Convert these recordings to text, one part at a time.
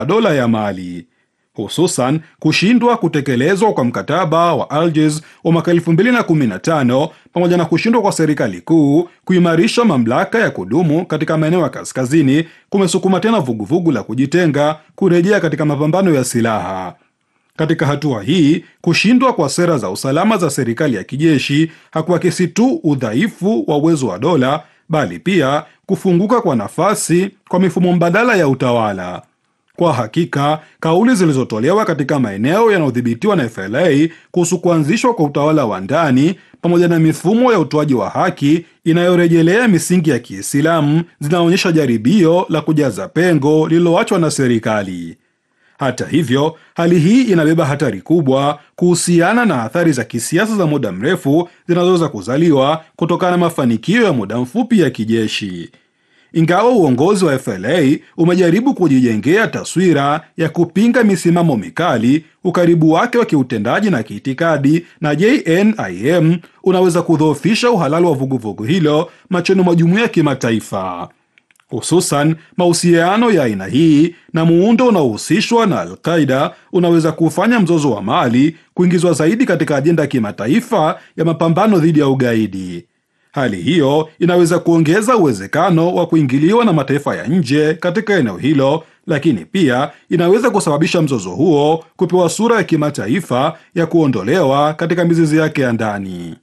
dola ya Mali, hususan kushindwa kutekelezwa kwa mkataba wa Algiers wa mwaka 2015 pamoja na kushindwa kwa serikali kuu kuimarisha mamlaka ya kudumu katika maeneo ya kaskazini kumesukuma tena vuguvugu la kujitenga kurejea katika mapambano ya silaha. Katika hatua hii, kushindwa kwa sera za usalama za serikali ya kijeshi hakuakisi tu udhaifu wa uwezo wa dola, bali pia kufunguka kwa nafasi kwa mifumo mbadala ya utawala. Kwa hakika, kauli zilizotolewa katika maeneo yanayodhibitiwa na FLA kuhusu kuanzishwa kwa utawala wa ndani pamoja na mifumo ya utoaji wa haki inayorejelea misingi ya Kiislamu zinaonyesha jaribio la kujaza pengo lililoachwa na serikali. Hata hivyo, hali hii inabeba hatari kubwa kuhusiana na athari za kisiasa za muda mrefu zinazoweza kuzaliwa kutokana na mafanikio ya muda mfupi ya kijeshi. Ingawa uongozi wa FLA umejaribu kujijengea taswira ya kupinga misimamo mikali, ukaribu wake wa kiutendaji na kiitikadi na JNIM unaweza kudhoofisha uhalali wa vuguvugu hilo machoni mwa jumuiya ya kimataifa. Hususan, mahusiano ya aina hii na muundo unaohusishwa na Al-Qaida unaweza kufanya mzozo wa Mali kuingizwa zaidi katika ajenda ya kimataifa ya mapambano dhidi ya ugaidi. Hali hiyo inaweza kuongeza uwezekano wa kuingiliwa na mataifa ya nje katika eneo hilo, lakini pia inaweza kusababisha mzozo huo kupewa sura ya kimataifa ya kuondolewa katika mizizi yake ya ndani.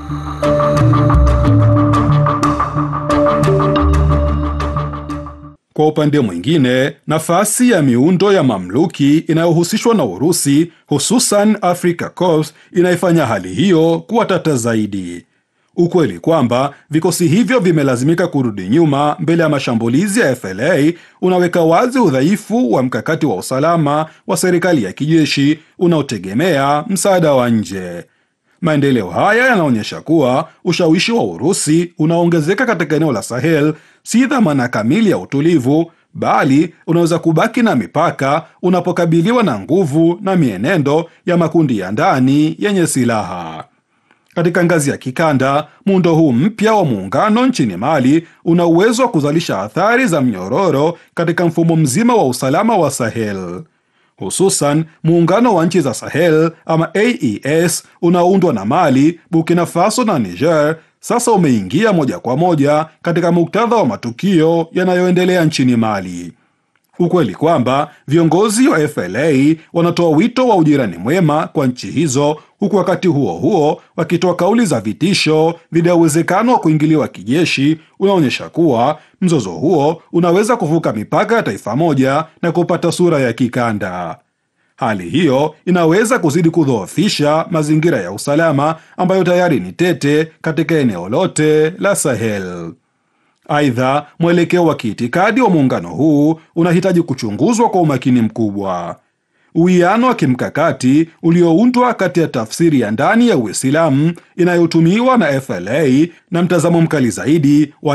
Kwa upande mwingine, nafasi ya miundo ya mamluki inayohusishwa na Urusi, hususan Africa Corps, inaifanya hali hiyo kuwa tata zaidi. Ukweli kwamba vikosi hivyo vimelazimika kurudi nyuma mbele ya mashambulizi ya FLA unaweka wazi udhaifu wa mkakati wa usalama wa serikali ya kijeshi unaotegemea msaada wa nje. Maendeleo haya yanaonyesha kuwa ushawishi wa Urusi unaongezeka katika eneo la Sahel si dhamana kamili ya utulivu, bali unaweza kubaki na mipaka unapokabiliwa na nguvu na mienendo ya makundi ya ndani yenye silaha. Katika ngazi ya kikanda, muundo huu mpya wa muungano nchini Mali una uwezo wa kuzalisha athari za mnyororo katika mfumo mzima wa usalama wa Sahel. Hususan, muungano wa nchi za Sahel ama AES unaoundwa na Mali, Burkina Faso na Niger sasa umeingia moja kwa moja katika muktadha wa matukio yanayoendelea nchini Mali. Ukweli kwamba viongozi wa FLA wanatoa wito wa ujirani mwema kwa nchi hizo, huku wakati huo huo wakitoa kauli za vitisho dhidi ya uwezekano wa kuingiliwa kijeshi, unaonyesha kuwa mzozo huo unaweza kuvuka mipaka ya taifa moja na kupata sura ya kikanda. Hali hiyo inaweza kuzidi kudhoofisha mazingira ya usalama ambayo tayari ni tete katika eneo lote la Sahel. Aidha, mwelekeo wa kiitikadi wa muungano huu unahitaji kuchunguzwa kwa umakini mkubwa. Uwiano wa kimkakati ulioundwa kati ya tafsiri ya ndani ya Uislamu inayotumiwa na FLA na mtazamo mkali zaidi wa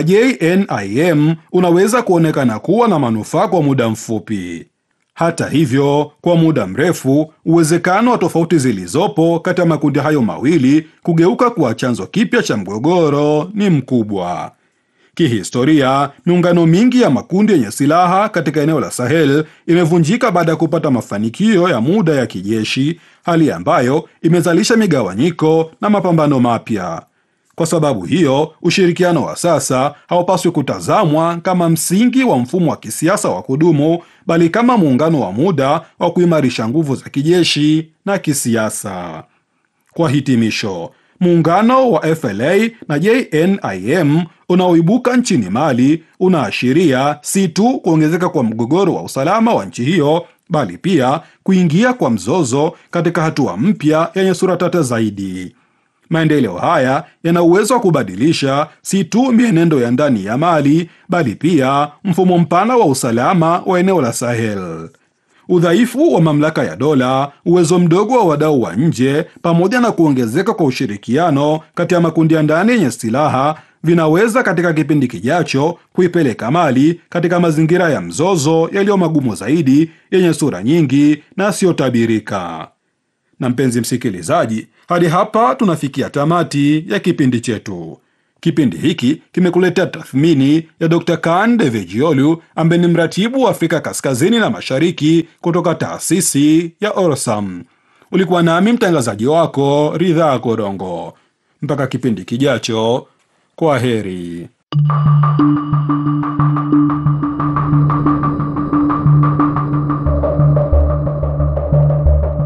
JNIM unaweza kuonekana kuwa na manufaa kwa muda mfupi. Hata hivyo, kwa muda mrefu, uwezekano wa tofauti zilizopo kati ya makundi hayo mawili kugeuka kuwa chanzo kipya cha mgogoro ni mkubwa. Kihistoria, miungano mingi ya makundi yenye silaha katika eneo la Sahel imevunjika baada ya kupata mafanikio ya muda ya kijeshi, hali ambayo imezalisha migawanyiko na mapambano mapya. Kwa sababu hiyo, ushirikiano wa sasa haupaswi kutazamwa kama msingi wa mfumo wa kisiasa wa kudumu, bali kama muungano wa muda wa kuimarisha nguvu za kijeshi na kisiasa. Kwa hitimisho, muungano wa FLA na JNIM unaoibuka nchini Mali unaashiria si tu kuongezeka kwa mgogoro wa usalama wa nchi hiyo, bali pia kuingia kwa mzozo katika hatua mpya yenye sura tata zaidi. Maendeleo haya yana uwezo wa kubadilisha si tu mienendo ya ndani ya Mali, bali pia mfumo mpana wa usalama wa eneo la Sahel. Udhaifu wa mamlaka ya dola, uwezo mdogo wa wadau wa nje, pamoja na kuongezeka kwa ushirikiano kati ya makundi ya ndani yenye silaha vinaweza katika kipindi kijacho kuipeleka Mali katika mazingira ya mzozo yaliyo magumu zaidi, yenye sura nyingi na yasiyotabirika. Na mpenzi msikilizaji, hadi hapa tunafikia tamati ya kipindi chetu. Kipindi hiki kimekuletea tathmini ya Dr. Kaan Devejiolu ambaye ni mratibu wa Afrika Kaskazini na Mashariki kutoka taasisi ya Orsam. Ulikuwa nami mtangazaji wako Ridhaa Korongo. Mpaka kipindi kijacho, kwa heri.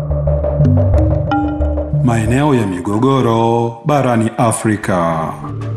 Maeneo ya migogoro barani Afrika.